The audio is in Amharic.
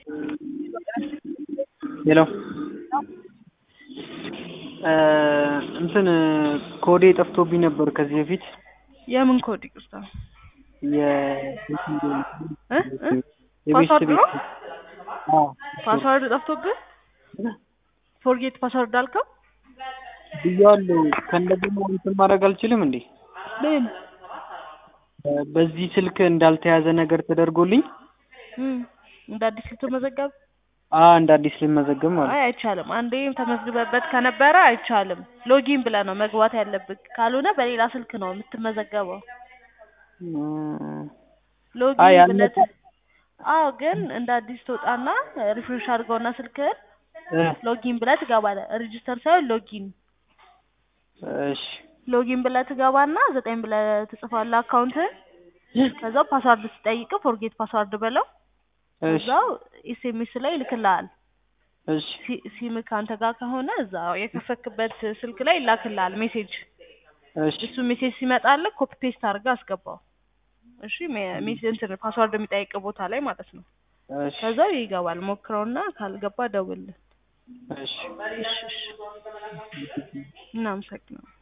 ሄሎ እንትን ኮዴ ጠፍቶብኝ ነበር ከዚህ በፊት የምን ኮድ ይቅርታ? የ እ እ ፓስዋርድ ነው? ፓስዋርድ ጠፍቶብህ ፎርጌት ፓስዋርድ አልከው? ብያለሁ። ከእንደገና እንትን ማድረግ አልችልም እንዴ? ምን በዚህ ስልክ እንዳልተያዘ ነገር ተደርጎልኝ እም እንደ አዲስ ልትመዘገብ? አ እንደ አዲስ ልመዘገብ ማለት አይ አይቻልም። አንዴ ተመዝግበበት ከነበረ አይቻልም። ሎጊን ብለህ ነው መግባት ያለብህ። ካልሆነ በሌላ ስልክ ነው የምትመዘገበው። እም፣ አይ ሎጊን ያልመጣ ብለህ አዎ፣ ግን እንደ አዲስ ትወጣና ሪፍሬሽ አድርገውና ስልክህን እ ሎጊን ብለህ ትገባለህ። ሬጂስተር ሳይሆን ሎጊን እሺ ሎጊን ብለህ ትገባና ዘጠኝ ብለህ ትጽፋለህ አካውንትህን። ከዛው ፓስዋርድ ስጠይቅ ፎርጌት ፓስዋርድ በለው። እሺ እዛው ኤስኤምኤስ ላይ ይልክልሃል። እሺ ሲ- ሲም ከአንተ ጋር ከሆነ እዛው የከፈክበት ስልክ ላይ ይላክልሃል ሜሴጅ። እሺ እሱ ሜሴጅ ሲመጣልህ ኮፒ ፔስት አድርገህ አስገባው። እሺ ሜ- ሜሴጅ እንትን ፓስዋርድ የሚጠይቅ ቦታ ላይ ማለት ነው። እሺ ከዛው ይገባል። ሞክረውና ካልገባ ደውልልን። እሺ እሺ እሺ። እናመሰግናለን።